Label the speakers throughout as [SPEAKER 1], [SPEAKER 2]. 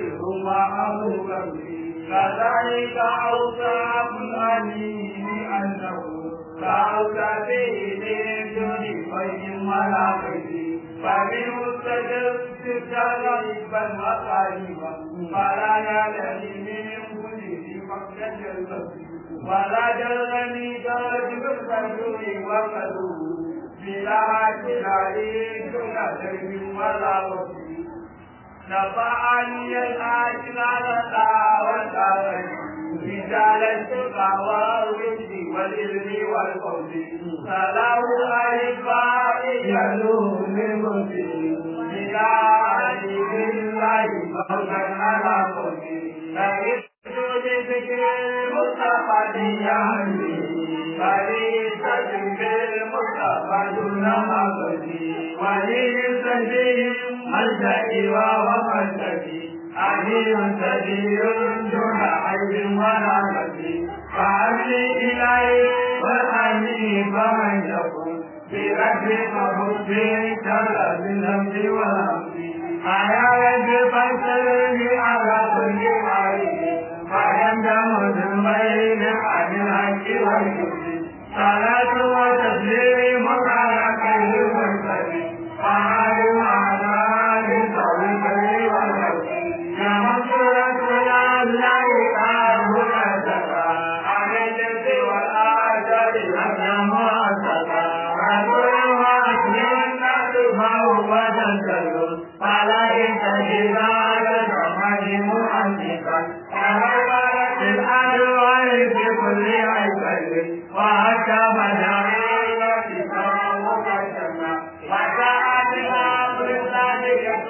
[SPEAKER 1] سر معه قلبي كذلك أوصاف الأليم أنه فأوصى به من دون خير ولا خير فبمستجد غريبا وقريبا فلا يدري من كل فقد البصير ولا جرني درج بالرجل وقلوب بلا كلاري دون درب ولا وصير نفعني الآجلال دعوة رجال الشقى والرشد والعلم والقول فله أحباء يلوم المسلم بلا عليم الله فوزا على قوله فإذن بذكر المصطفى دياني فليس بالمصطفى دون مغزي وليس بهم ملجأ وملجأ أهل سبيل دون عيب ولا مسي فأملي إليه والأمي فمن يكون بربك حب شر بالهمز والهمز أيا رب فانصرني على كل حال فيندم ذنبين عن الحق والكفر صلاة وتسليم على خير المرسلين وعلى وعلى آله وصحبه والخير يا منصورة يا الله أهل أسفا على الجد والآجر أبنى مؤسسا رسول وأسلم الناس فهو تنزل فلا ينتهي على الرحمن مؤسسا تغيرت الألوان في كل عيب وحتى مجال في مقدمة وجاءت الأمر الثانية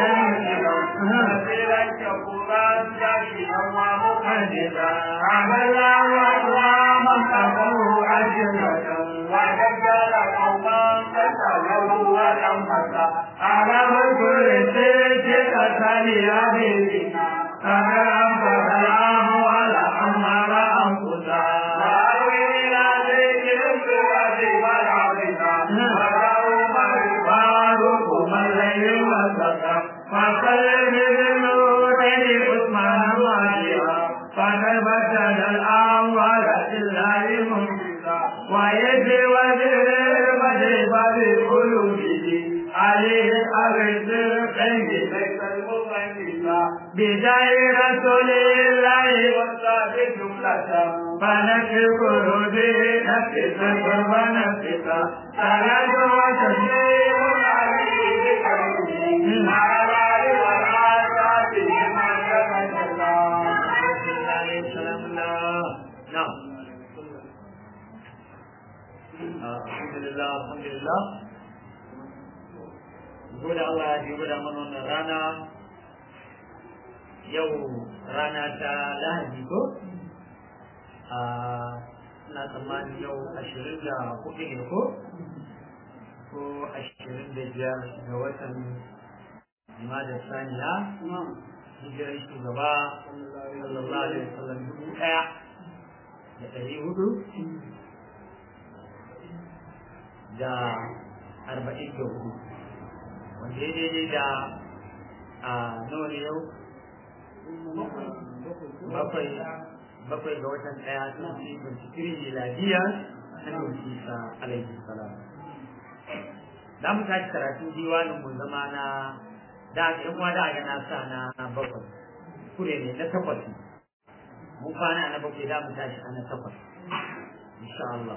[SPEAKER 1] نسيرا شكورا ذكيا ومقدسا عمل وأقواما كفروا أجنة وجدل قوما كسلوا ولمسا على كل شيء كسل أبينا فكرم فسلام على أمر أنفسا وأروي إلى ذكر الصفات والعظيمة وقوم الفاروق من الليل والسكر فقلب بالنور عثمان واجبا فقد بدل الأموال لله منفسا ويجري وزير بدر بقلوبه عليه أرز الخير ليس المغنسا بداية رسول الله والصادق جملة فنشكر به نفس القرب نفسك صلاة وتسليم عليه بكرمه على آله والآيات بما كتب
[SPEAKER 2] نعم الحمد لله الحمد لله gode Allah ya gwada mana wannan rana yau rana ta lahadi ko a na tsammanin yau ashirin da hudu ne ko ko ashirin da biyar ga watan jimadar saniya hijirar shugaba sallallahu alaihi wasallam dubu daya da ɗari hudu da arba'in da hudu wanda ya daidai da a nawa ne yau bakwai bakwai ga watan ɗaya sun ci bincikiri miladiya hannun isa alaihi salam za mu tashi karatun diwanin mu zama na da yan uwa da ga na sa na bakwai kure ne na takwas mun kwana na bakwai da mu tashi a na takwas insha Allah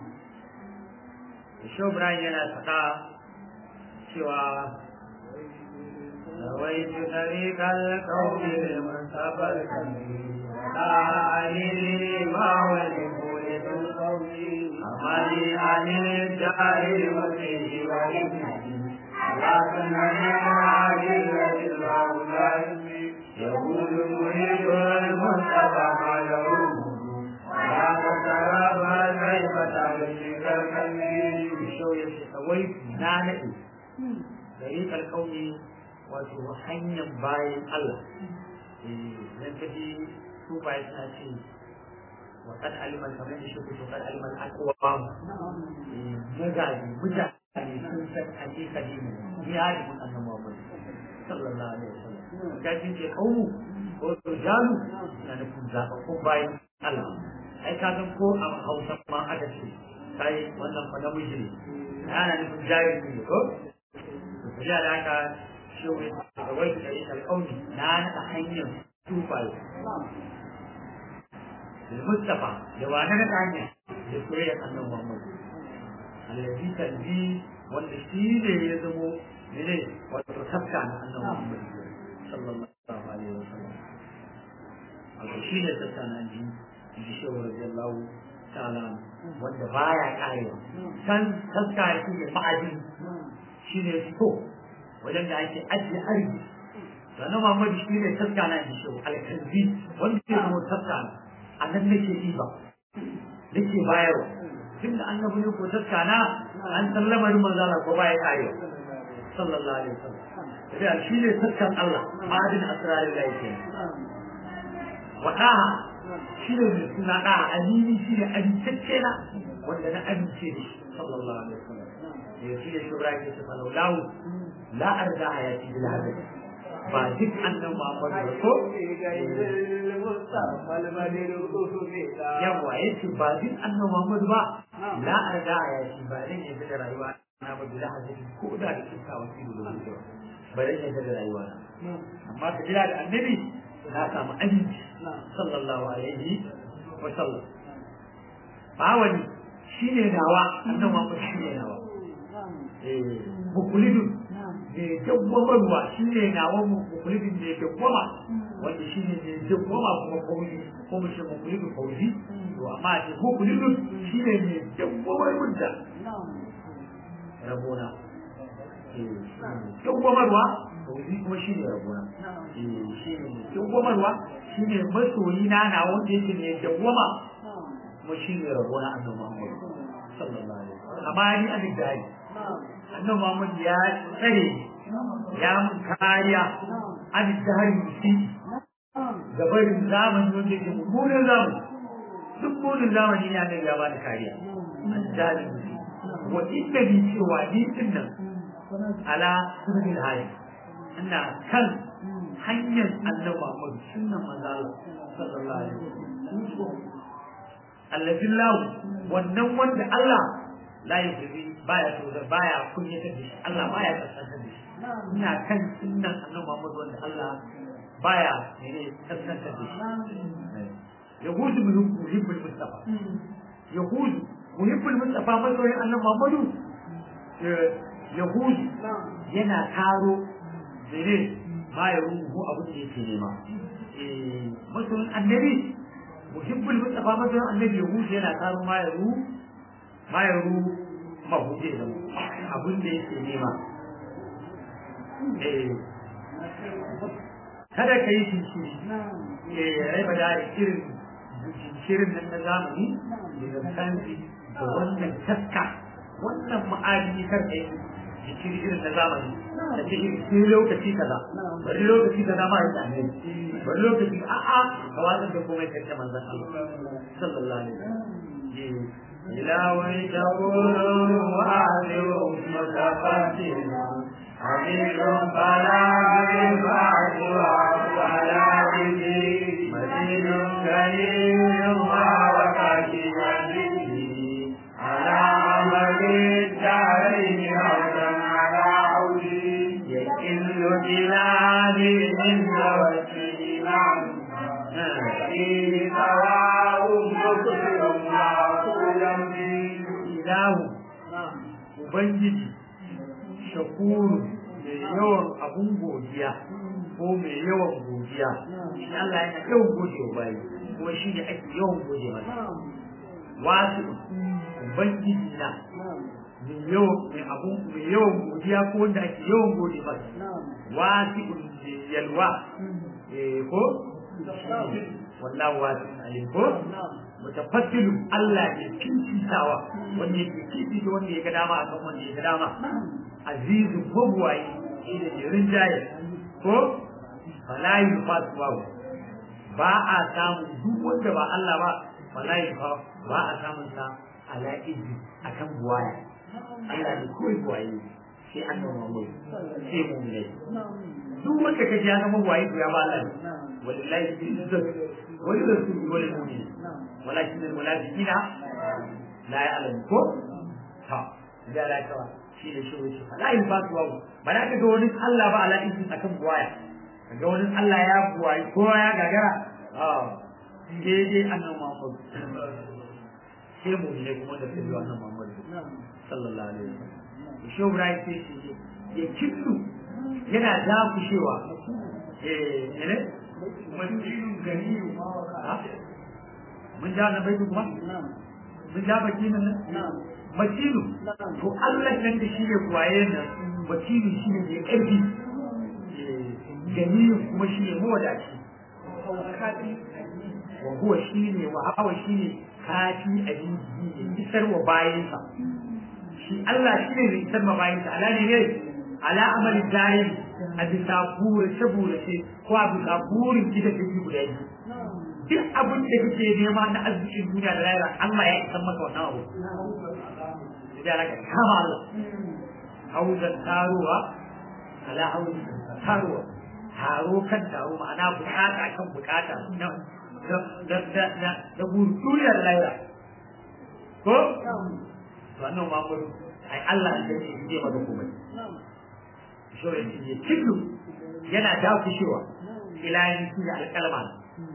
[SPEAKER 2] Shehu Ibrahim yana faɗa cewa رويت طريق القوم لمنصب الكبير لا علي ما ولفول القوم أمالي عن الجاهل وفيه وإبنه لكن عاجلة الأولاد يقول مريد المصطفى ما يروم ولا تتراب كيف تمشيك الكبير بشو يتسويت نانئ طريق القوم wato hanyar bayan Allah idan ka ji su bayan suna ce wa kan aliman kamar da shi to kan aliman akwa mugaji mutane sun san hakika ne ya yi mun annabi Muhammad sallallahu alaihi wasallam ga shi ce kaumu ko rijalu na nufin zaɓaɓɓun bayan Allah ai ka san ko a Hausa ma aka ce kai wannan fa namiji ne ana nufin jari ne ko to ya da haka shi wai da wai da yin alƙawli na naɗa hanyar tufaye المصطفى لو انا نتعنى لسوريا انه محمد الذي تنبيه والنسيل يزمو منه وتتبع انه محمد صلى الله عليه وسلم الرشيد تتعنى عندي عندي شو رضي الله تعالى wanda baya karewa san taska ya kuke ma'adin shi ne fito wajen da ake ajiye arziki sannan mamadu shi ne taska na shi alkalbi wanda ke zama taska na a nan nake ɗiba nake bayarwa tun da annabi ne ko taskana an san lamarin manzala ko baya karewa sallallahu alaihi wasallam sai shi ne taskan Allah ma'adin asrarin da yake wadaha shi ne mai suna da amini shi ne amintacce na wanda na amince da shi sallallahu alaihi wasallam ya shi ne shugaba ya ce falau la arda hayati bil hadith ba duk annan Muhammadu ko yawa yace ba duk annan Muhammadu ba la arda ya shi ba dan yadda da rayuwa na ba bila hadisi ko da da kisa wasu da zuwa ba dan yadda da rayuwa na amma ka jira da annabi na samu aminci sallallahu alaihi wa sallam ba wani shine nawa annan Muhammadu shine nawa eh bukulidun mai dawwamarwa shi ne nawa mukulidin mai dawwama wanda shi ne mai dawwama kuma kauli ko mu ce mukulidin kauli to amma ce mukulidin shi ne mai dawwamar mutta rabona dawwamarwa kauli kuma shi ne rabona shi ne dawwamarwa shi ne masoyi na na wanda yake mai dawwama kuma shi ne rabona annabi Muhammad sallallahu alaihi wasallam amma ni an dai annabi Muhammad ya tsare ya mun kariya an tsari shi ga barin zamani wanda ke mummunan zamani duk mummunan zamani ne annabi ya bani kariya an tsari shi wa inda ni cewa ni din nan ala sunnil hayy ina kan hanyar annabi Muhammad sunnan manzo Allah sallallahu alaihi wasallam allazi lahu wannan wanda Allah la yuzi baya so da baya kunyatar da shi Allah baya kaskantar da shi ina kan sunnan annabi Muhammad wanda Allah baya ne kaskantar da shi yahudu muhibbul mustafa yahudu muhibbul mustafa masoyin annabi Muhammadu yahudu yana karo mene ma ya ruhu abin da yake nema masoyin annabi muhibbul mustafa masoyin annabi yahudu yana karo ma ya ruhu ma ya ruhu mahude da abin da yake nema kada ka yi shi ya raba da irin shirin nan na zamani da zantanci da wannan taska wannan ma'adini kar ka yi jikiri irin na zamani da ce irin lokaci kaza bari lokaci kaza ma yi tsanani bari lokaci a'a ka watsar da komai karshe manzan Allah sallallahu alaihi wasallam
[SPEAKER 1] إلهي تقول وأعذر متقدم حبيب فلا بالبعد وعلى به مدين كريم وكاشف على عمل الدارين أولا على عودي يكل جلالي من توسل معه فيه سواء مكرم
[SPEAKER 2] ilahu ubangiji shakuru mai yawan abun godiya ko mai yawan godiya shi Allah yana yawan gode wa bayi kuma shi ne ake yawan gode masa wasu ubangiji na mai yawan mai abun mai yawan godiya ko wanda ake yawan gode masa wasu mai yalwa eh ko wallahu wasu alim ko mutafaddilu Allah ne kincitawa wanda yake kincita wanda ya ga dama akan wanda ya ga dama azizu ko buwaye shi da ke rinjaye ko falayi fasuwa ba a samun duk wanda ba Allah ba falayi fa ba a samun sa ala izi akan buwaye Allah ne kawai buwaye sai an nuna mai sai mu ne duk wanda kaji ya zama waye to ya ba Allah wallahi izzat wal rasul wal mu'min walakin al munafiqina la ya'lamu ko ha da la tawa shi da shi wuce la in ba tuwa ba da ka ga wani Allah ba ala izin akan buwaya ga wani Allah ya buwayi kowa ya gagara a daidai annabi Muhammad sai mu ne kuma da sai annabi Muhammad sallallahu alaihi wasallam shi Ibrahim sai shi ya kitsu yana dakushewa eh ne masjidun ganiyu mun ja na baitu kuma mun ja baki nan makilu to Allah nan da shi ne kuwaye nan makilu shi ne mai ƙarfi ganiyu kuma shi ne mawadaci wa huwa shi ne wa hawa shi ne kafi a jinji isar wa bayansa shi Allah shi ne mai isar ma bayansa ala ne ne ala amali zahiri a bisa burace burace ko a bisa burin gida da ji guda biyu duk abin da kake nema na arzikin duniya da rayuwa Allah ya isar maka wannan abu da raka kama Allah hauzan taruwa ala hauzan taruwa taro kan taro ma'ana bukata kan bukata na da da da da duniyar rayuwa ko to annabi Muhammad ai Allah ya ce zai maka komai so ya ce killu yana dakushewa ilahi shi da alƙalma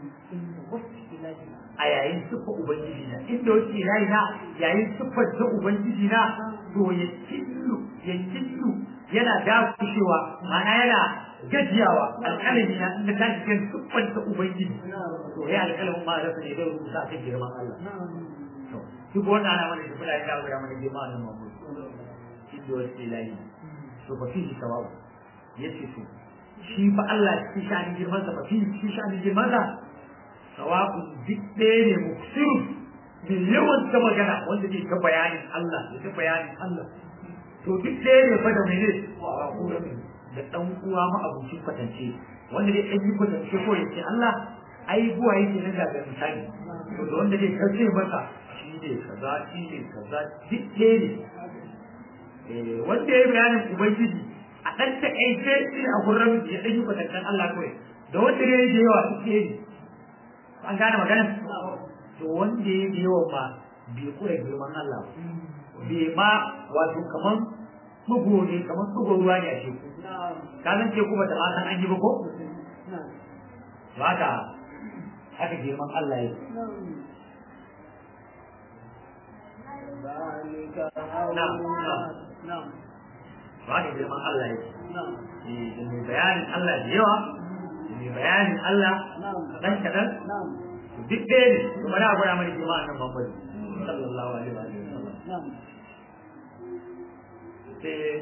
[SPEAKER 2] a yayin siffa ubangiji na inda wasu ilahi na yayin siffar ta ubangiji na to ya killu ya killu yana dakushewa ma'ana yana gajiyawa alƙalami na inda ta cikin siffar ta ubangiji to ya alƙalamin ma rasa ne zai rubuta kan girman Allah duk wanda ana mana shimfiɗa ya kawo ya mana girma nan mamu inda wasu ilahi to ba fi sawabu ya ce to shi fa Allah cikin sha'anin girman sa ba fi cikin sha'anin girman sa sawabu duk ɗaya ne muksiru mai yawan ta magana wanda zai ta bayanin Allah ya ta bayanin Allah to duk ɗaya ne fa da mene da ɗan uwa ma abincin kwatance wanda dai ɗan yi kwatance ko ya ce Allah ai buwa yake nan da misali to da wanda zai kace masa shi ne kaza shi ne kaza duk ɗaya ne wanda ya yi bayanin ubangiji a ɗan taƙaice shi a gurin ya ɗan yi kwatancen Allah kawai da wanda ya yi da yawa duk ɗaya ne an gane magana to wanda ya yi da yawa ma bai kura girman Allah bai ma wato kaman bugu ne kaman bugu ruwa ne a teku ka san teku ba ta ma san an yi ba ko to haka haka girman Allah ya ba da girman Allah yake da mai bayanin Allah da yawa da mai bayanin Allah kaɗan kaɗan duk ɗaya ne kuma na gwada mana girma nan Muhammadu sallallahu alaihi wa sallam sai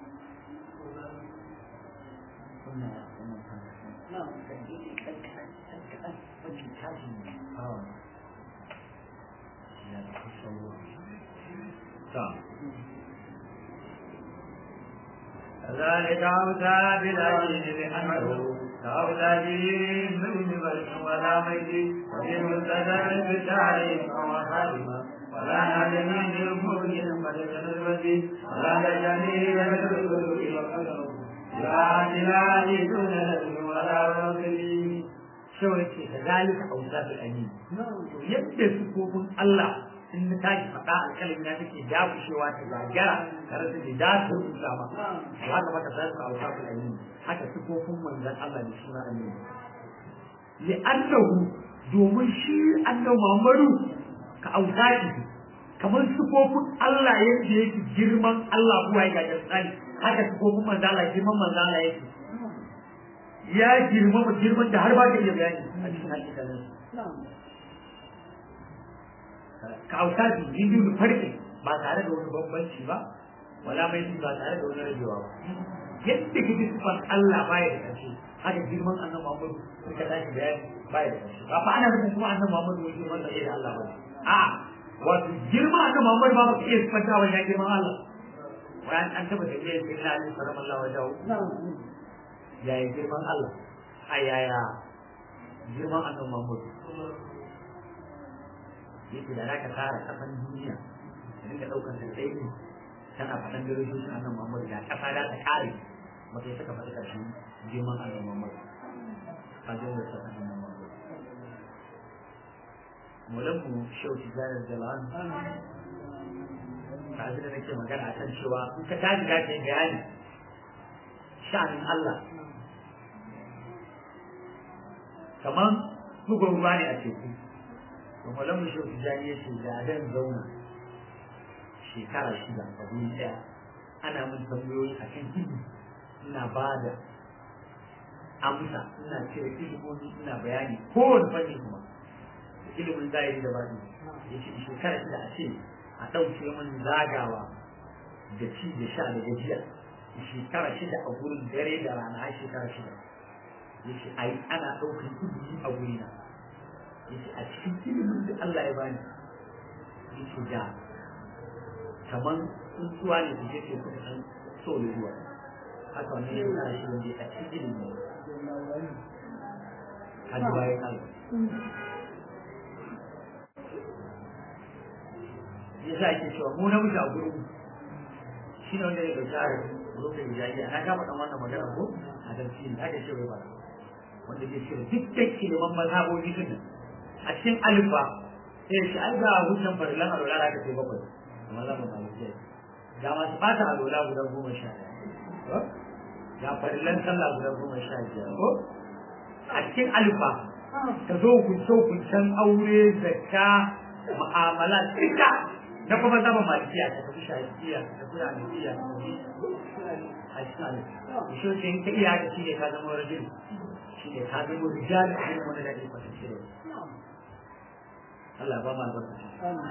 [SPEAKER 2] ذلك أوتى بالعجيب لأنه كأوتى به من ملك ولا ميت وفي مستدر بالتعريف وحالما ولا نادمين المؤمن ملك الوزي ولا نجميل بالرسل وقدره لا إله دون نبي ولا رسول شو يكفي كذلك أوتى بالعجيب يبدأ سكوب الله in na tashi faɗa alƙalin na take dakushewa ta gagara tare da da za ta rubuta ba to haka maka sai ka auka ku ayi haka sifofin manzon Allah da suna annabi li annahu domin shi annabi Muhammadu ka auka shi kamar sifofin Allah yadda yake girman Allah kuwa ya ga tsani haka sifofin manzon Allah girman manzon Allah yake ya girmama girman da har ba ka iya bayani a cikin hakikalin ka auta su biyu da farke ba tare da wani bambanci ba wala mai ba tare da wani rabewa ba yadda ka ji sifar Allah baya da ƙarshe haka girman annabi Muhammad sun ka tashi bayani baya da ƙarshe ba fa ana nufin kuma annabi Muhammad wani girman da da Allah ba a wato girman annabi Muhammad ba ba ka iya sifanta wa ya girman Allah bayan an taba da iya sai na alaihi sallallahu alaihi wa sallam yaya girman Allah a yaya girman annabi Muhammad yake da zaka tsara kafan duniya da dinga daukar da tsayi tana faɗan darajojin annabi Muhammad da kafa da ta kare ba kai saka faɗi ƙarshen girman annabi Muhammad a jin da saka annabi Muhammad Maulanmu Shehu Tijjani Jalan ta da nake magana akan cewa in ka tashi ka yi bayani sha'anin Allah kamar bugun ruwa ne a teku to Maulanmu Shehu Tijjani ya ce da dan zauna shekara shida a guri ɗaya ana min tambayoyi a kan ido ina ba da amsa ina cire ilimomi ina bayani kowane fanni kuma ilimin zahiri da baɗi ya ce shekara shida a ce a ɗauke min zagawa da ci da sha da gajiya shekara shida a gurin dare da rana har shekara shida ya ce ai ana ɗaukar ilimi a gurina ya ce a cikin ilimin da Allah ya bani ya ce da kamar tsuntsuwa ne su je ke kuma san so da ruwa haka wannan ya kara shi wanda a cikin ilimi hajji bayan Allah ya sa ake cewa mu namiji a gurin shi ne wanda ya ga tsara lokacin jahiliya na kama dan wannan magana ko a tafsiri haka ce bai ba wanda ke cewa dukkan ilimin mazhabobi din a cikin alifa sai shi ai ga hujjan farilan alwala da aka ce bakwai amma za mu malikiya ga masu bata alwala guda goma sha ɗaya ga farilan sallah guda goma sha biyar ko a cikin alifa ka zo hukunce-hukuncen aure zakka mu'amala duka na kuma zama malikiya ta tafi shafiya ta tafi hanafiya a cikin alifa shi ne in ka iya haka shi ne ka zama rajin shi ne ka zama rijal a cikin wani da ke kwatance da Allah ba ma albarkaci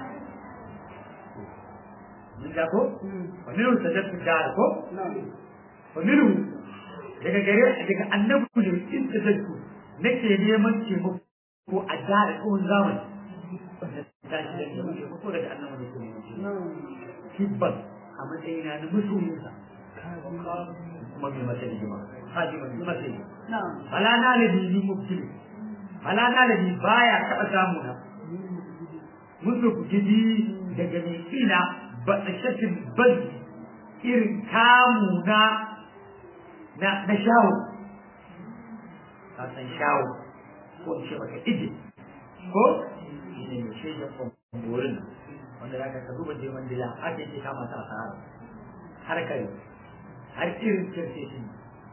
[SPEAKER 2] mun ga ko wa minhu sajadtu dar ko wa minhu daga gare daga annabi ne in sajadtu nake neman taimako ko a dare ko zaman ta shi da neman taimako daga annabi ne kuma kibban a matsayina na masoyinsa kuma mai masa hidima haji mai masa hidima fala na da ni mubtili fala na da ni baya taɓa samu na musu ku gidi daga mai ina ba a shakin bal irin kamu na na shawo ka san shawo ko in ce maka ije ko shi ne mai shaidar kwamborin wanda za ka ka duba girman dila ake ke kama ta a sahara har kare har irin kirce shi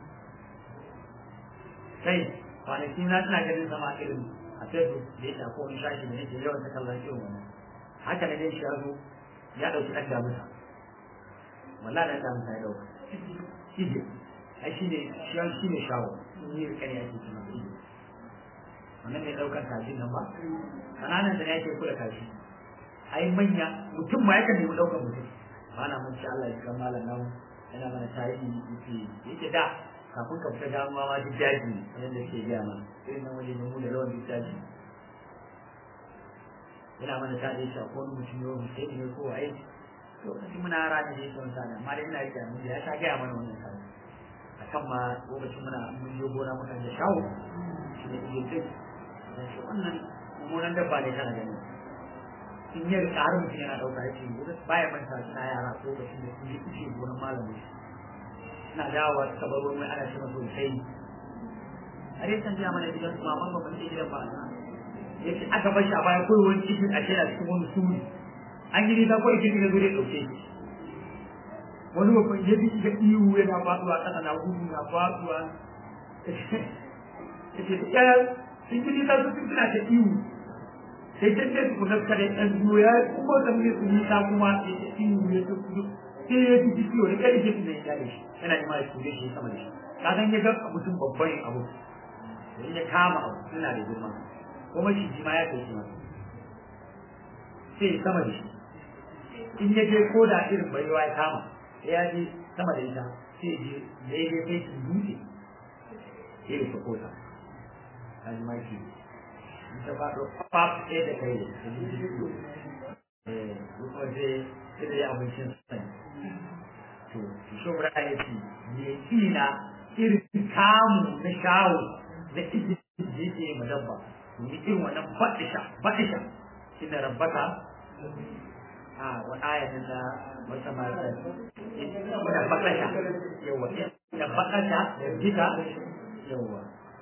[SPEAKER 2] kai kwanaki na tana ganin zama irin a facebook da ya shafi wani shashi da yake yawan ta kallon irin wannan haka na dai shi ya zo ya ɗauki ɗan damusa wallahi ɗan damusa ya ɗauka ije ai shi ne shi ne shawo ni da kare ake kuma ije wannan ne ɗaukar kashin nan ba kananan da yake kula kashi ai manya mutum ma yakan nemi ɗaukar mutum ba na mun ci Allah ya kan malam nan yana mana tarihi yake yake da kafin ka fita damuwa ma duk daji ne da ke gaya mana irin nan waje mu da rawan duk daji yana mana tarihi shi ko wani mutum yau sai ne ko ai to kashi muna rana ne son sa amma dai ina rike mun ya ta gaya mana wannan tarihi akan ma lokacin muna mun je gona muka da shawo shi ne yake shi wannan mummunan dabba ne kana gani in yi rika har mutum yana ɗauka ya ce baya manta suna yara ko da sun da sun yi kushe gonan malamin suna dawowa suka bar wani ana ce masa sai a dai san jiya mana gidan kuma amma ba ce gidan ba ya ce aka bar shi a baya kawai wani cikin a shera cikin wani suri an yi nisa kawai cikin ya zo ya ɗauke shi wani babban ya bi ga ihu yana faɗuwa ƙasa na gudu na faɗuwa ya ce ya sun ji nisa su suna ta ihu sai ta ce ku nafka da ɗan biyu ya kuma da mu su nisa kuma ya ce ihu ya ta kudu sai ya ji ciwo da kai ke tunai ya shi yana yi ma ya ture shi sama da shi ka san ya ga mutum babban abu in ya kama abu suna da girma kuma shi ji ma ya kai shi ma sai sama da shi in ya je ko da irin baiwa ya kama sai ya je sama da ita sai je da ya je sai su dutse sai ya sako ta an ma shi ta faɗo pap ɗaya da kai eh kuma sai sai da ya abincin sani to shi bra ya ce me kina irin kamu na shawo na ikin da yake ma dabba ni irin wannan baɗisha baɗisha inda rabbaka a wa ayatin da wata mata ina baɗisha yawa da bakata da jika yawa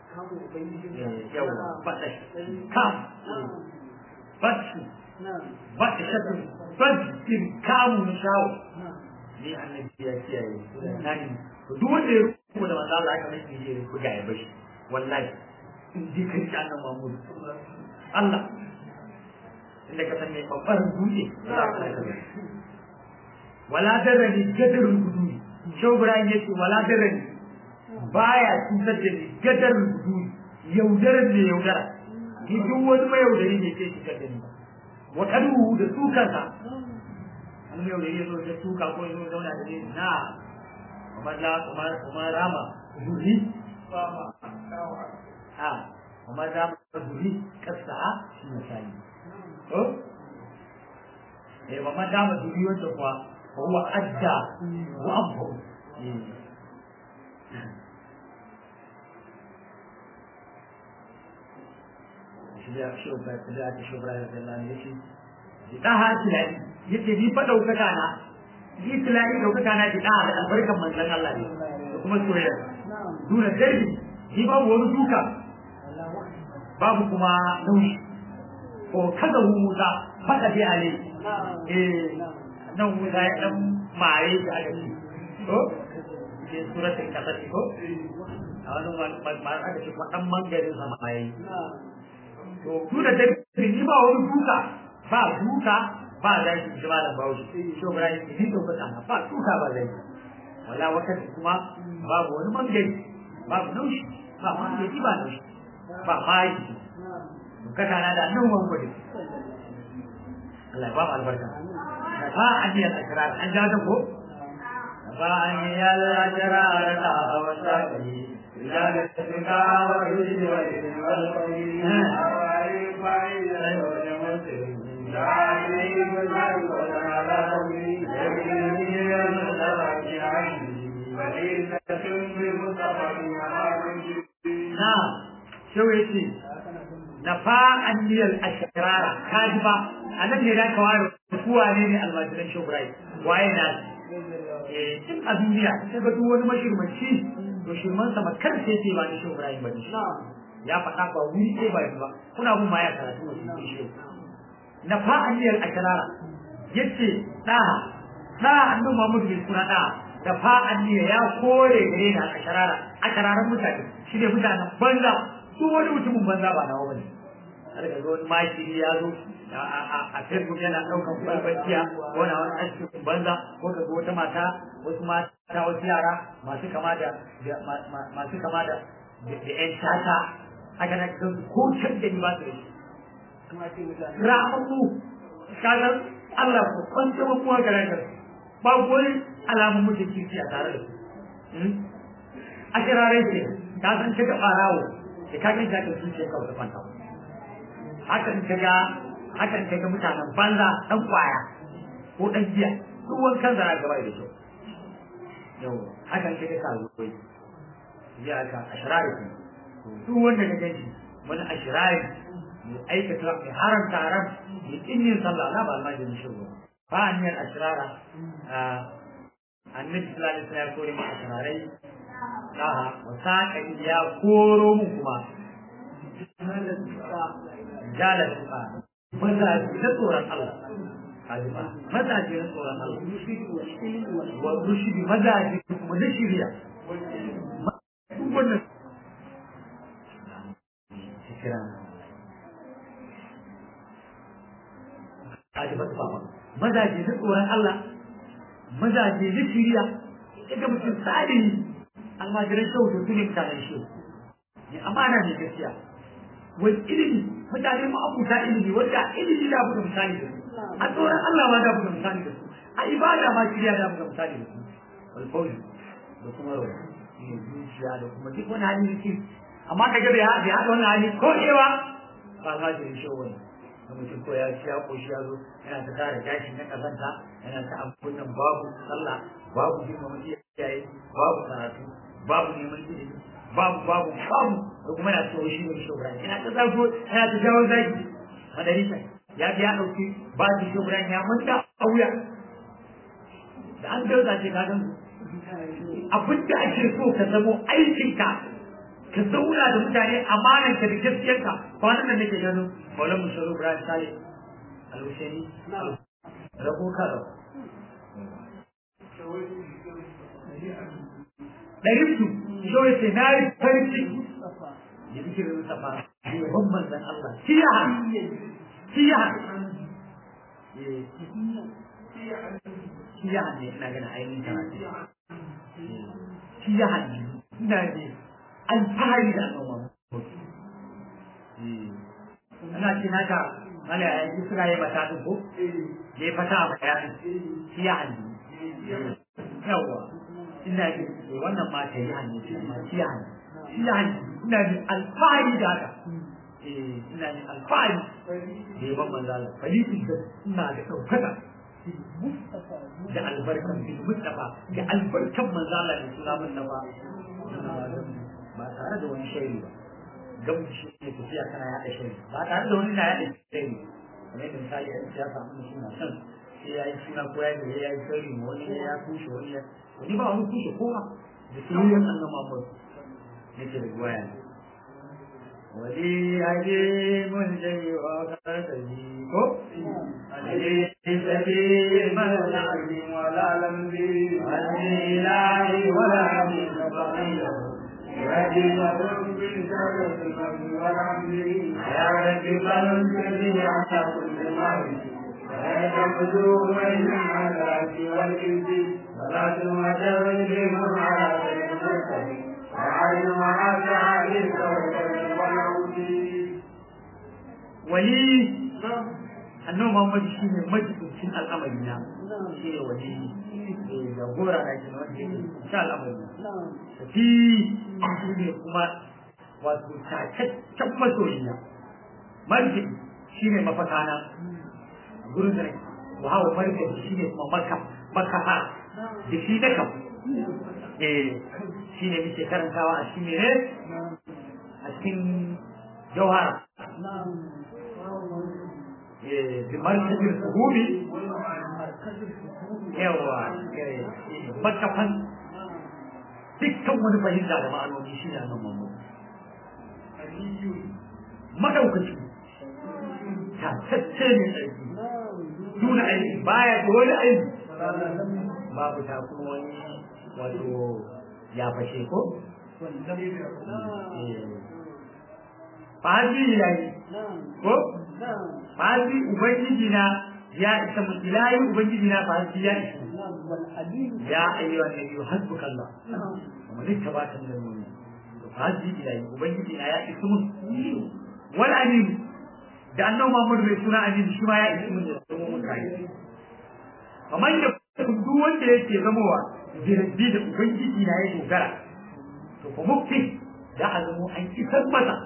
[SPEAKER 2] yawa badash kam bashi badashatun bajin kamun shawo ne annabi ya kiyaye nani to duk wanda ya rubuta da manzo Allah aka mai ne ku ga ya bashi wallahi in ji kai ta nan Muhammad Allah inda ka san me babbar dutse za ka kai wala darani gadarun gudu shau Ibrahim yace wala darani baya cutar da ni gadarun gudu yaudaran ne yaudara ni duk wani mai yaudari ne ke cutar da ni wa kadu da tukansa an yau da yazo da tuka ko yazo zauna da ni na kuma da kuma kuma rama zuri ha kuma da zuri kasa shi misali to eh ba ma da zuri wanda kuwa huwa adda wa abu shi da shi ba da shi ba da Allah ne shi da ha tilai yace ni fa daukaka na ni tilai daukaka na da da albarkan manzon Allah ne da kuma soyayya duna darbi ni babu wani duka babu kuma nauyi ko kaza hu Musa faka bi ale eh nan Musa ya dan maye da aka ci to ke suratul kasas ko a wani ma aka ce dan mangarin sama mai to duna darbi ni ba wani duka ba duka ba zaki ji malam Bahaushe to Ibrahim ni to fata na ba duka ba zaki wala wakati kuma babu wani mangari babu naushi ba mangari ba naushi ba maki kada na da nan wani gudu Allah ba mu albarka ba an yi al-asrar an ja ta ko ba an yi al-asrar ta wasa kai ya da tsaka wa yi wa yi wal نعم شو يسي نفاء أني الأشرار كاذبة أنا ne da kawai kuwa ne ne almajiran shobrai waye na in a duniya sai ga duk wani mashirmanci to shirman sa makar sai ce ba ni shobrai ba ne ya faɗa ba wuri sai ba ba kuna mun ma ya karatu wasu shi na fa'aniyar asharara yace da da annu Muhammad bin suna da da fa'aniya ya kore gare da asharara ashararan mutane shi ne mutanen banza su wani mutumin banza ba nawa bane har ga wani maki ya zo a Facebook yana daukan kwalbaciya ko na wani asibiti banza ko ga wata mata wasu mata wasu yara masu kama da masu kama da da ƴan tata haka na ko can da ni ba su da shi ra'amu kaga Allah ko kwanta ba kuwa ga ranka ba wani alamun mutum kirki a tare da su a kirare ce ka san kaga barawo da ka ganta ka zuciya ka wata kwanta hakan kaga hakan kaga mutanen banza dan kwaya ko dan giya duk wankan zara gaba da shi yau hakan kaga ka zo kai ya ka ashrari duk wanda ka gani wani ashrari mai aikata mai haramta haram mai kinyin sallah na ba almajin shi ba ba hanyar asirara annabi sallallahu alaihi wasallam ya kore mu asirarai aha wasaka ya koro mu kuma jalar ba mazaji na tsoron Allah Hajima, mazaji na tsoron Allah, wa rushidi mazaji kuma na shirya. Duk wannan kira kaji masu baba mazaje na tsoron Allah mazaje na shiriya daga mutum tsari almajiran shehu da tuni mutanen shehu ne amana ne gaskiya wani ilimi mutane ma abuta ilimi wanda ilimi da buga misali da su a tsoron Allah ma da buga misali da su a ibada ma shiriya da buga misali da su alfawli da kuma rawa ne zuciya da kuma duk wani hali da amma kaga bai haɗa wani hali ko ewa ba almajirin shehu wani na mutum ko ya ci ya koshi ya zo yana ta tara gashi na kazanta yana ta abun nan babu sallah babu girmama iyaye babu karatu babu neman ilimi babu babu babu da kuma yana so shi ne shobra yana ta zago yana ta jawo zaki madarisa ya ji ya dauki ba shi shobra ya manta a wuya da an dauka ce ka gan abin da ake so ka zamo aikinka ka zauna da mutane amananka da gaskiyarka kwanan nan nake ganin Maulana Musharu Ibrahim Saleh Al-Husaini rabo ka rabo ɗarin su shawai ce na yi farin ciki da zikirin Mustafa yaban manzan Allah siya siya siya ne ina ganin ainihin karatu siya ne ina ne alfahari da al'umma ana ce naka mana ya yi suna yi mata ko ya fata a bayanin siya ne yawa ina ji wannan ma ta yi hannu ce ma shi hannu shi hannu ina ji alfahari da haka eh ina ji alfahari da yaban manzala falitin da ina da ɗaukaka da albarkan bin mustafa da albarkan manzala da suna mustafa ba tare da wani shairi ba gabu shi ne tafiya kana yaɗa shairi ba tare da wani na yaɗa shairi kamar yadda misali a siyasa mun suna son sai ya yi suna ko ya yi ya yi shairi wani ya kushe wani ya wani ba wani kushe kowa da soyayyar annan mamur nake da waya wali aje mun dai wa kadari ko aje sabi mala ni wala lambi wali lahi wala ni sabila يهدي لهم بالشرف والعمل يا رب فانزل على كل مرض ويتخذوا بين العذاب والإذ ولا تمتعهم على غير المرسل وعلم مع تعالي والعود ولي annabi Muhammad shi ne majibincin al'amari na shi ne wani jagora na shi wanda yake sha al'amari na tafi shi ne kuma wato takaccen masoyiya marjibi shi ne mafakana gurin da wa hawa marjibi shi ne kuma maka makaha da shi na kam eh shi ne muke karantawa a shi ne a cikin jauhara بمركز الفهوم yawa makafan dukkan wani fahimta da ma'anoni shi ne nan mamu madaukaci tatacce ne aiki nuna aiki baya da wani aiki babu ta kuma wani wato ya fashe ko fahimci ya yi ko fahimci ubangiji na ya isa mu ilahi ubangiji na fahimci ya isa ya ayyuhan nabiyyu hasbukallah kuma duk ta bata da mu fahimci ilahi ubangiji na ya isa mu wal amin da annabi Muhammad bai suna amin shi ma ya isa mu da mu kai kamar da duk wanda yake zamowa jirgi da ubangiji na ya dogara to kuma mukti da azumu an kisar masa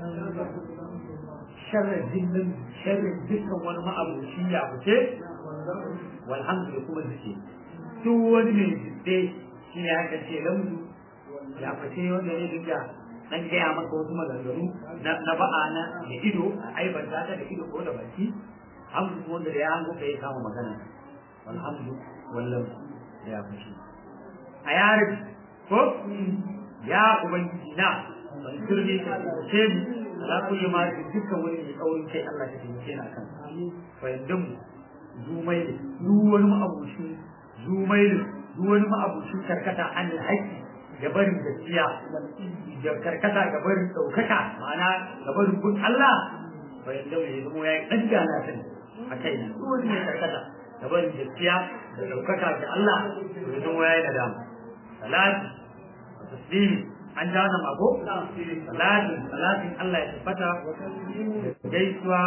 [SPEAKER 2] sharrin jinnin sharrin dukkan wani ma'abuci ya fice walhamdu da kuma zuke duk wani mai jidde shi ne aka ce lamdu ya fice wanda ya dinga dan gaya maka wasu maganganu na ba'a na da ido a aibanta ta da ido ko da baki hamdu kuma wanda da ya hango ka ya kama magana walhamdu wallam ya fice a yarin ko ya ubangiji na ban turbe ka ce ni ala kulli ma dukkan wani mai tsaurin kai Allah ka taimake ni akan fa yandam zumai duk wani ma'abuci zumai duk wani ma'abuci karkata an haƙi da barin gaskiya da karkata ga barin ɗaukaka ma'ana ga barin kun Allah fa yandam ya zama yayi dan gana sani a kai duk wani mai karkata da barin gaskiya da ɗaukaka ga Allah ya zama yayi nadama salati taslimi an ja wannan mako salatin salatin Allah ya tabbata gaisuwa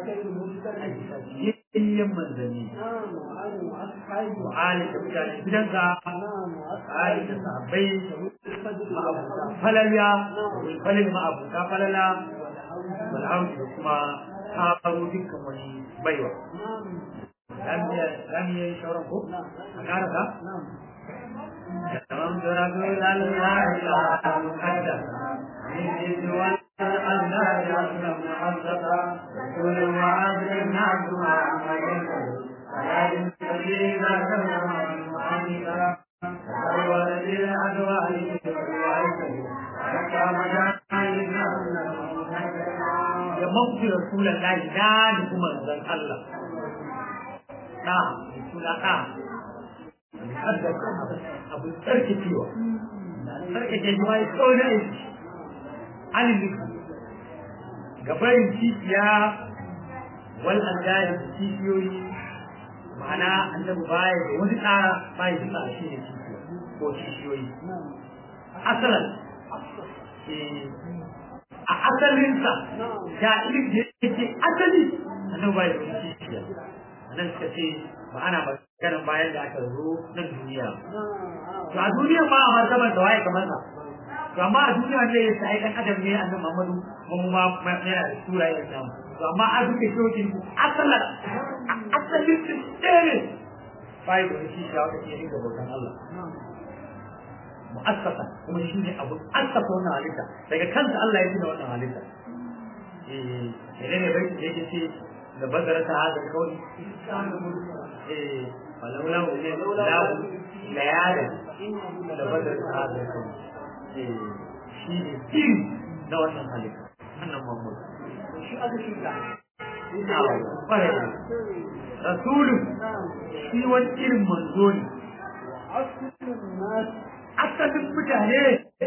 [SPEAKER 2] yayyen manzanni wa ali da mutane gidanka ali da sahabbai ma'abuta falala falil ma'abuta falala wal hauji da kuma karo dukkan wani baiwa Zan yi shauran ko? A ƙarasa? تممت رسول الله المقدس من جد والأنهار أسلم محمدا رسول وعبد النعم محمد فلا يستجيب كما محمدا تسول daga mafi rasulan lahi na nufi manzon Allah na suna ɗa abu tsarkakewa tsarkake shi ma ya tsawo na aiki alimin gabarin cikiya wal andari da cikiyoyi ma'ana annabi baya da wani tsara baya da tsara shi ne cikiya ko cikiyoyi asalan a asalinsa da ilin da yake asali annabi baya da wani cikiya nan suka ce ba ana maganin bayan da aka zo nan duniya to a duniya ma a martaban da waye kamar sa to amma a duniya ne ya sai dan adam ne annabi Muhammadu mun ma yana da sura ya samu to amma a duka shokin asalan asalin su tsere bai da shi shi aka ce ga bautan Allah mu'assasa kuma shi ne abu assasa wannan halitta daga kansa Allah ya tuna wannan halitta eh ne ne bai da yake ce da bazara ta hada kawai eh walaula lahu layada da bazara ta hada kawai eh shi ne kin da wannan halitta annan Muhammad shi aka shi da rasulu shi wani irin manzo ne asalin mutane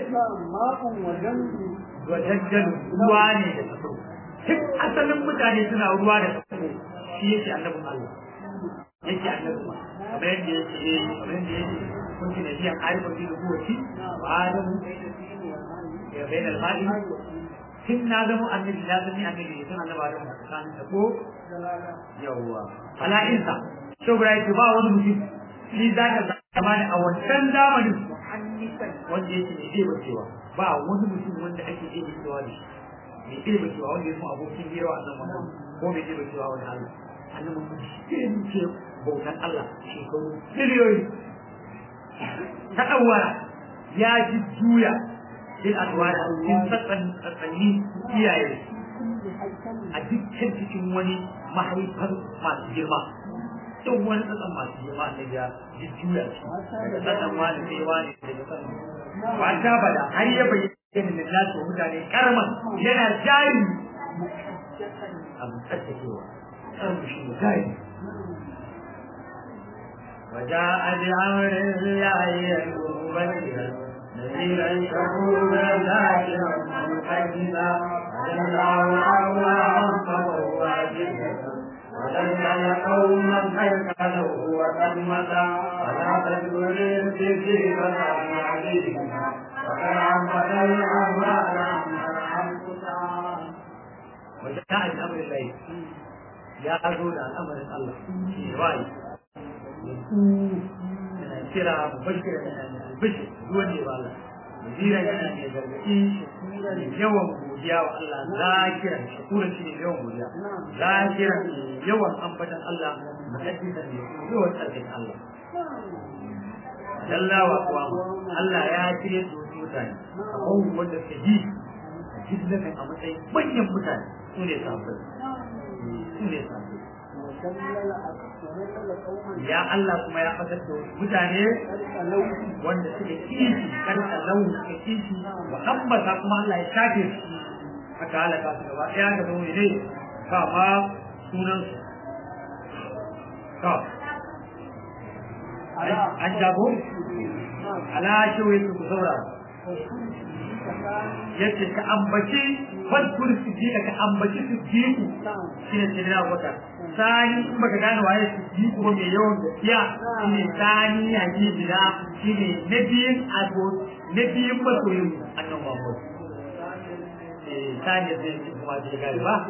[SPEAKER 2] wajen ruwa ne da tafi duk asalin mutane suna ruwa da tafi shi yake annabin Allah yake annabin ma kamar yadda yake kamar yadda yake kun ci nabiyan arifin da rubuci wa adamu ya bai da almadi tun na zama annabi na zama annabi ne tun annaba adamu a tsakanin ta ko yawwa ala'insa shobra yake ba wani mutum shi za ka zama a wancan zamanin wanda yake mai ɗeba cewa ba wani mutum wanda ake ɗeba cewa da shi mai ɗeba cewa wanda ya zama abokin hira a nan wannan ko mai ɗeba cewa wani Allah annan mun shi ce bautan Allah shekaru miliyoyi ta ɗauwara ya ji juya bil adwara cikin tsatsanni iyaye a dukkan cikin wani mahaifar masu girma duk wani tsatsan masu girma da ya jujjuya shi daga tsatsan wani sai wani daga tsatsan wata bada har ya bayyana da nasu mutane karman yana jari abu tsatsakewa tsarku shi ne jari وجاء بأمر الله مبشرا نذيرا شكورا ذاكرا مقدما وجل الله أولى فهو واجبا وذلل قوما هيكله وقد متى ولا تذكر الذكر فلا عليهم وقد عبد الأموال وجاء بأمر الله يا أقول الأمر الله في رأي kira mubashira yana albishir duwan ne ba Allah mudira yana ne gargaɗi yawan godiya wa Allah zakira shakura shi ne yawan godiya zakira yawan ambatan Allah muhaddisan ne yawan tsarkin Allah Jalla wa kuwa Allah ya kire su mutane abubuwan wanda suke ji a jillakan a matsayin manyan mutane su ne sabbin su ne sabbin ya Allah kuma ya fatar da mutane wanda suke kishi karka lau suke kishi wa ambata kuma Allah ya shafe su aka halaka su gaba ɗaya ga zaune ne ba ma sunan su to an jago ala shi wai su saura yace ka ambaci fadkur su ji ka ambaci su ji ku shine sidina wata sani in baka gane waye su ji ku ba mai yawan gaskiya shine sani ya ji bila shine na biyun ago na biyun masoyin annan Muhammad eh sani zai ji kuma ji gari ba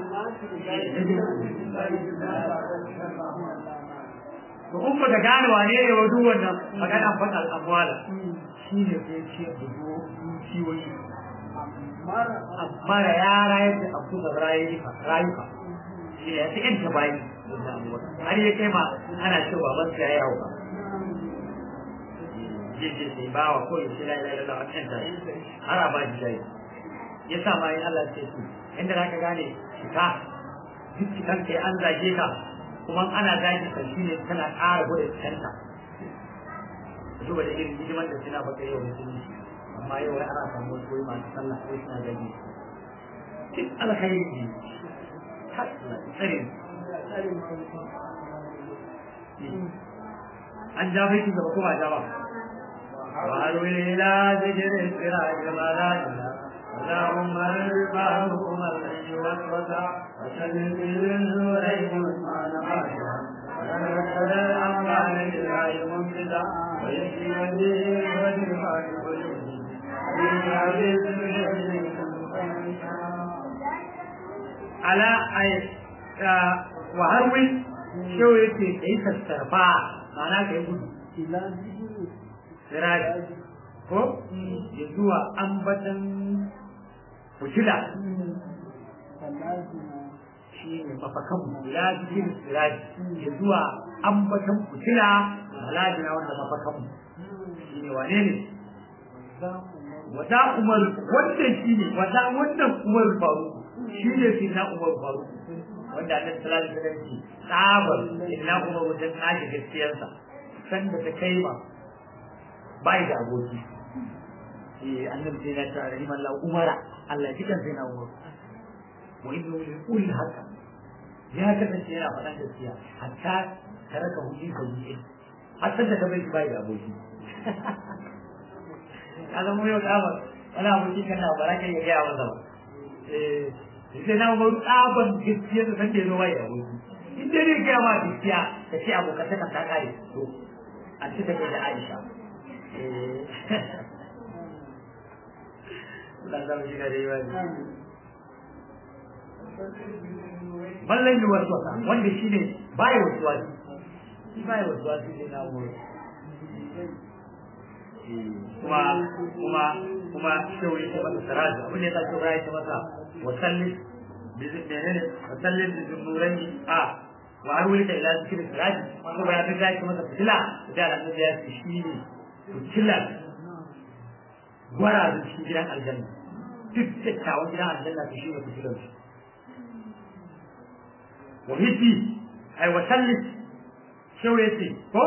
[SPEAKER 2] to in baka gane wane ne wa duk wannan magana fadal amwala shine sai ce budo dukiyoyi mara ya rayar da abu da rayuka rayuka shi ya ta yanta bayi har ya kai ma ana cewa ban ya yawo ba jeje sai ba wa ko yace la ilaha illallah an ta har ba ji dai ya sa ma in Allah ce su inda zaka gane ka duk kan kai an zage ka kuma ana zage ka shine kana ƙara gode kanta duba da irin hidimar da suna baka yau musulunci amma yau wai ana samu wasu wai masu sallah wai suna gani duk alkhairi ne tsare an ja bai gaba kuma ja ba وهل إلى ذكر الفراج ملاجنا اللهم الباركم الذي وسوس وسلم بالنورين عثمان خاشعا ونرسل الأموال لله ممتدا ويشفي به وشفاء على أي وهرول شو يكي كيف السرفا معناه كيف sirari ko ya zuwa ambatan fitila shi ne mafakan ya jikin sirari ya zuwa ambatan fitila malajina wanda mafakan shi ne wane ne wata umar wannan shi ne wata wannan umar faru shi ne fi na umar faru wanda a tattalin da ce tsabar ina umar wajen kaji gaskiyarsa sanda ta kai ma bai da aboki eh annabi sai ya ta rahim Allah umara Allah jikan sai na umar wa inna li kulli haka ya kasance yana faɗan gaskiya hatta taraka hu ka yi hatta da bai bai da aboki kaga mu yau kamar wala aboki kana baraka ya ga masa ba eh sai na umar tsaban gaskiya da san da zo bai da aboki in dai ne ga ma gaskiya ka ce abokata ka ta kare to a ci da Aisha ballan yi wasu wasa wanda shi ne baya wasu wasu shi baya wasu wasu ne na wuri kuma kuma kuma shehu ya ce masa saraja abin da ya sa shehu ya ce masa wasallin menene wasallin da zunuran a wa har wuli ka ila zikirin siraji kuma ya fi ya ce masa fitila da alamun da ya ce shi ne fitilar gwara da cikin gidan aljanna duk dattawan gidan aljanna su shi ne fitilar su wa hiti ai wa sallis shau ya ce ko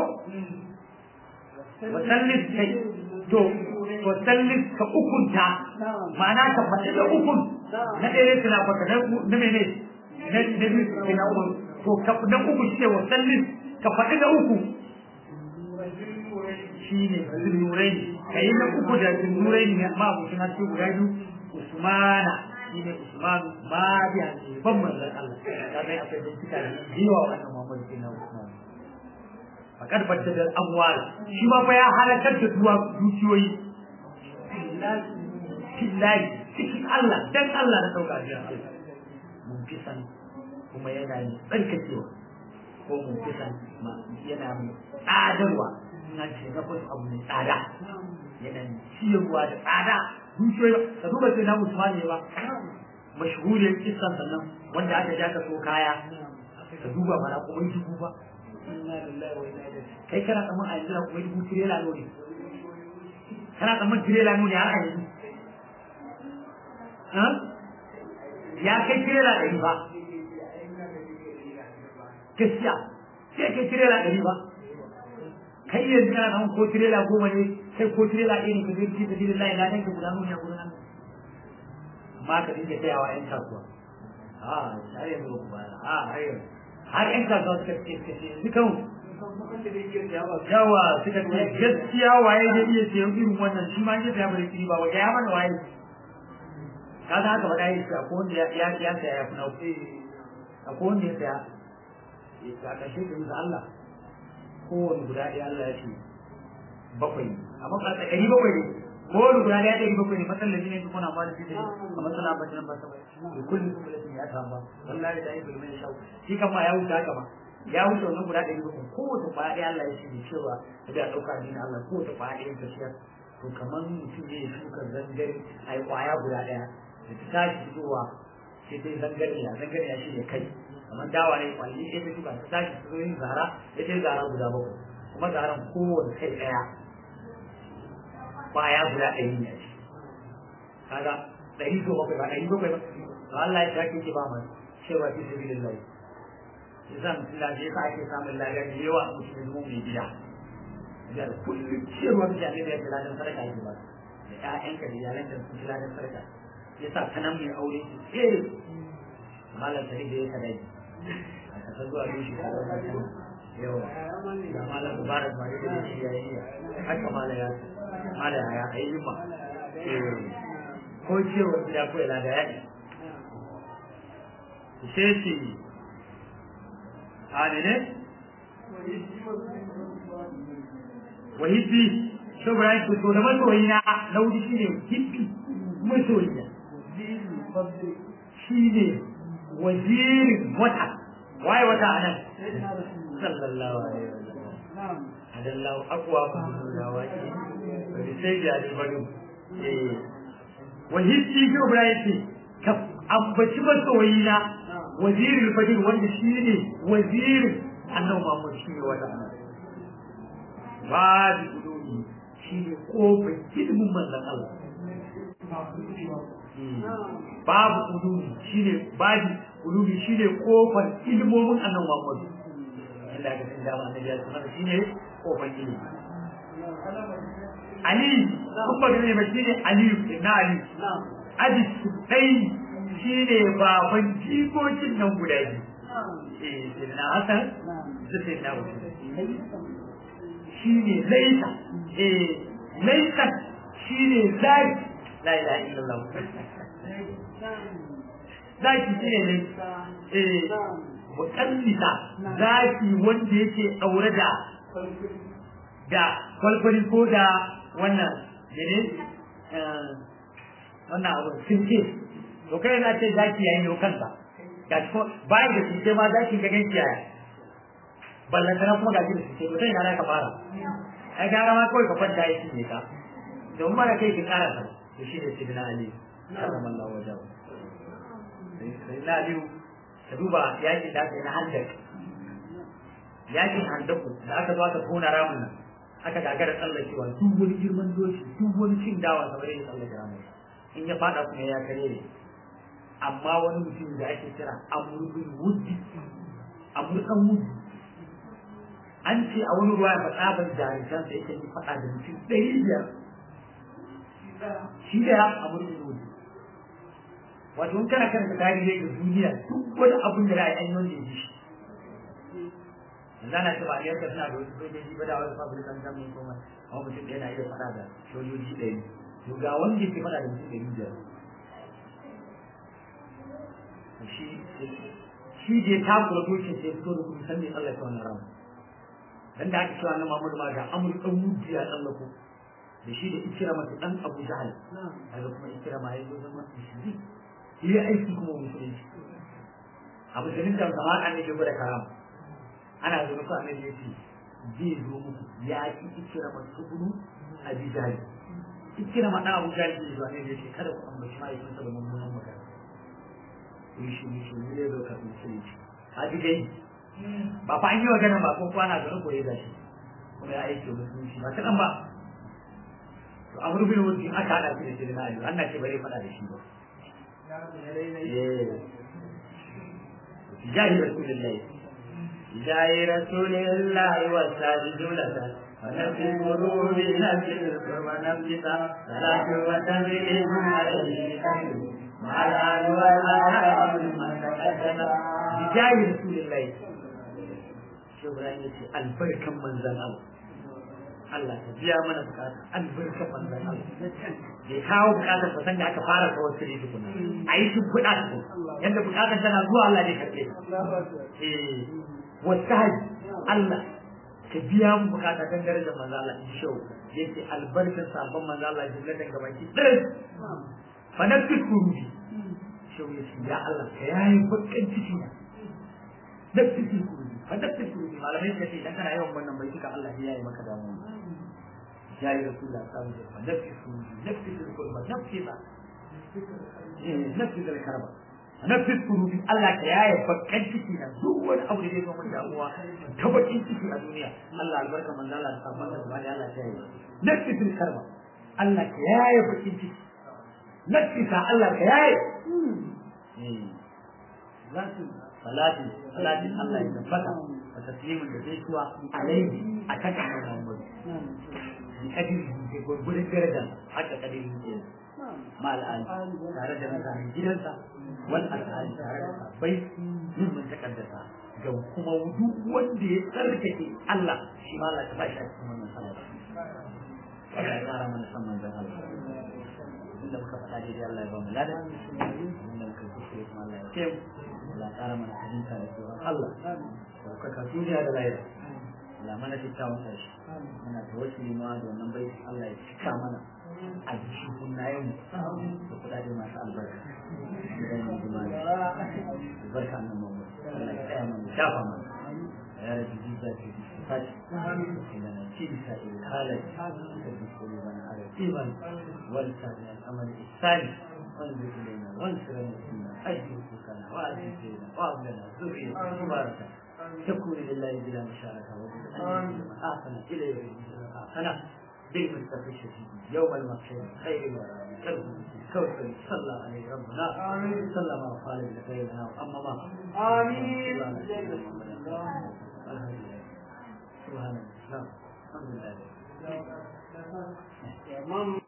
[SPEAKER 2] wa sallis kai to wa sallis ka ukunta ma'ana ka faɗi da ukun na ɗaya tana faka na mene na biyu na uku to ka na uku shi ne wa sallis ka faɗi da uku shi ne zunurai ka yi na uku da zunurai ne ma abokin haske guda biyu usmana shi ne usmanu ma biya ne ban manzan Allah ka zai akwai bincika da yawa wannan muhammadu ke na usman a karfar da amwal shi ma fa ya halakar da duwa dukiyoyi fillahi cikin Allah dan Allah da dauka jiya mun fi san kuma yana yin tsarkakewa ko mun fi san yana mai tsadarwa na ce na fasu abu mai tsada yana ciyarwa da tsada dukiyoyi ka duba sai na Usman ne ba mashhuriyar kisan sannan wanda aka ja ka so kaya ka duba mana kuma dubu ba kai kana tsamman a yanzu na kuma dubu tirela ne kana tsamman tirela ne har a yanzu ya kai tirela ɗari ba gaskiya sai kai tirela ɗari ba kai yanzu kana nan ko tirela goma ne sai ko tirela ɗaya ne ka zai ci ta tirela layi na ɗan ka guda nuna guda nan amma ka dinga tsayawa ƴan kasuwa a har yanzu ba ba a har yanzu har ƴan kasuwa suka ce suka ce yanzu kan yawa suka ce gaskiya waye zai iya siyan irin wannan shi ma ya saya bare kiri ba wa ya mana waye ka ga haka ba da yi ko wanda ya ya ya saya ya kuna ko wanda ya saya ya kashe da Allah kowane guda ɗaya Allah ya ce bakwai amma ba ta ɗari bakwai ne kowane guda ɗaya ɗari bakwai ne matsalar ne kuma na ba da shi a matsala ba ta nan ba ta bai da kullum kuma da ya ta ba wallahi da yi bulmin shau shi kama ya wuce haka ma ya wuce wannan guda ɗari bakwai kowace kwaya ɗaya Allah ya ce da cewa da ɗauka ne Allah kowace kwaya ɗaya ta ciyar to kamar mutum ne shuka zangare a yi kwaya guda ɗaya da ta tashi zuwa sai dai zangariya zangariya shi ne kai kamar dawa ne kwalli ɗaya ta shuka ta tashi su yin zara ya ce zara guda bakwai kuma zaran kowane kai ɗaya baya guda ɗari ne ce kaga ɗari so bakwai ba ɗari bakwai ba to Allah ya ta kike ba mai cewa fi sabilin lai ya sa mutum da ya sa ake samun lafiya da yawa a mutum ya zama mai gida da kullum ciyarwa da jami'ai da ya ladan sadaka ake ba da ƴaƴanka da iyalanka da su ladan sadaka ya sa ta nan mai aure su tsere malam sani da ya kadai a kasar zuwa dushi ko wani yawa da malam mubarak ma da shi ya yi haka malam ya malam ya yi ma ko cewa gida ko ila da ya yi sai ce a ne wahibbi saboda ya fito da masoyi na na wuri shi ne hibbi masoyi na shi ne wazirin wata waye wata a nan sallallahu alaihi wasallam adallahu aqwa fa nuna waki wani sai ya ne bari eh wahibbi saboda ya ce ka ambaci masoyi na wazirin fajir wanda shi ne wazirin annabi Muhammad shi ne wata babu ulumi shi ne kofar ilimin manzan Allah babu ulumi shi ne babu ulumi shi ne kofar ilimomin annabi Muhammad Allah ka san dama annabi ya sanar shi ne kofar ilimi Ali kuma da ne shi ne Ali na Ali Adi Sudai shi ne baban jikokin nan guda biyu eh sai na Hassan sai na Hussein shi ne laisa eh laisa shi ne zaki la ilaha illallah zaki shi ne laisa eh mukallita zaki wanda yake daure da da kwalkwali ko da wannan gene wannan abu sinke to kai na ce zaki yayin yau kansa ga ko bayan da sinke ma zaki ga ganki yaya ballantana kuma gashi da suke mutum yana ka fara ai gara ma kawai ka kwanta ya cinye ka domin mara kai ki kara sa to shi ne sidina ali sallallahu alaihi wasallam sidina ali ka duba yakin da aka yi na handak yakin handaku da aka zo aka tona ramin nan aka gagara tsallakewa duk wani girman doshi duk wani cin dawa kamar yadda tsallake ramin in ya fada kuma ya kare ne amma wani mutum da ake kira amurkun wuddi amurkan wuddi an ce a wani ruwa ya tsabar jariran da yake faɗa da mutum ɗari biyar shi da ya amur da zuwa wato in kana karanta tarihi da duniya duk wani abin da ra'ayi an yi wanda ya ji shi yanzu ana ce ba a yanka suna da wasu sojoji ba da wasu fabrikan zamin kuma amma mutum ɗaya na iya faɗa da sojoji ɗari to ga wanda ke faɗa da mutum ɗari biyar shi shi je takura dokin sai fito da kuma san me tsallake wannan ramu dan da aka cewa na Muhammadu ma ga Amr dan Wudi ya tsallako da shi da Ikira mata dan Abu Jahal daga kuma Ikira ma yazo zama musulmi yi aiki kuma musulunci Abu Jalil da kamar annabi da karama ana zo muku annabi yace zai zo muku ya ki Ikira mata ibnu Abi Jahal Ikira ma dan Abu Jahal ne zo annabi yace kada ku ambaci mai kun da mummunan magana yi shi ne shi ne zo ka musulunci haji dai ba fa an yi magana ba ko kwana garin koyi da shi kuma ya aiki musulunci ba kaɗan ba to a wurin wuce aka haɗa shi da shi na ayyuka Allah ce bare faɗa da shi ba jahi rasulillahi jahi rasulillahi wa sajidulata ونفي القلوب نفي القرب نفسك صلاة وتسليم عليه مع الآل والآل من تقدم بجاه رسول الله Ibrahim ya ce albarkan manzan Allah. Allah ta biya mana bukata albarkan manzan Allah. Bai kawo bukatar ba san da aka fara kawo sirri tukuna. A yi tun kuɗa su. Yadda bukatar tana zuwa Allah ne karɓe. Eh, wasu haji Allah ka biya mu bukata kan darajar manzan Allah in shau. Ya ce albarkan sabon manzan Allah jimlatan gabaki ɗin. Fa na fi kuruji. Shau ya ce ya Allah ka yayi bakan ciki na. Na fi kuruji. fadakta su malamai suka ce idan kana yawan wannan bai duka Allah ya yi maka damuwa ya yi rasulullah sallallahu alaihi wasallam nafsi su nafsi su kulma nafsi ba nafsi da karba nafsi su Allah ka yaye bakkan ciki na duk wani abu da zai zo mun damuwa ta bakin ciki a duniya Allah albarka manzo Allah sabon da bani Allah ta yi nafsi su karba Allah ka yaye bakin ciki nafsi sa Allah ka yaye Zasu salati salati Allah ya tabbata wa taslimin da zai kuwa alaihi a kan Muhammad bi kadiri ke gurgurin daraja haka kadiri ke mal al tare da mutanen gidansa wal al'ali tare da sabai min mun takaddasa ga kuma duk wanda ya tsarkake Allah shi ma Allah ta ba shi a cikin wannan sallah Allah ya kara mana san manzon Allah inda muka faɗa daidai Allah ya ba mu ladan inda muka kuskure kuma Allah ya ce Allah ya kara mana fahimta da tsoron Allah daukaka duniya da lahira Allah mana kyakkyawan ƙarshe muna tawassuli ma da wannan bai Allah ya cika mana a jikin kunnayen da kuɗaɗe masu albarka idan mun ji mana albarka nan mamu Allah ya tsaya mana shafa mana ya rabu jiza ce sifati inda na ci bisa ilhalai da dukkan bana ala iman wal sani al'amal ihsani وانظر الينا وانصر المسلمين اجل حقوقنا واجل سيدنا وابلنا ذريه مباركه تكون لله بلا مشاركة وبالأن آخنا إلى يوم آخنا بالمستقى الشديد يوم المحشر خير الورى كوثر صلى عليه ربنا صلى ما قال لخيرنا وأما ما
[SPEAKER 1] آمين
[SPEAKER 2] سبحان الله الحمد لله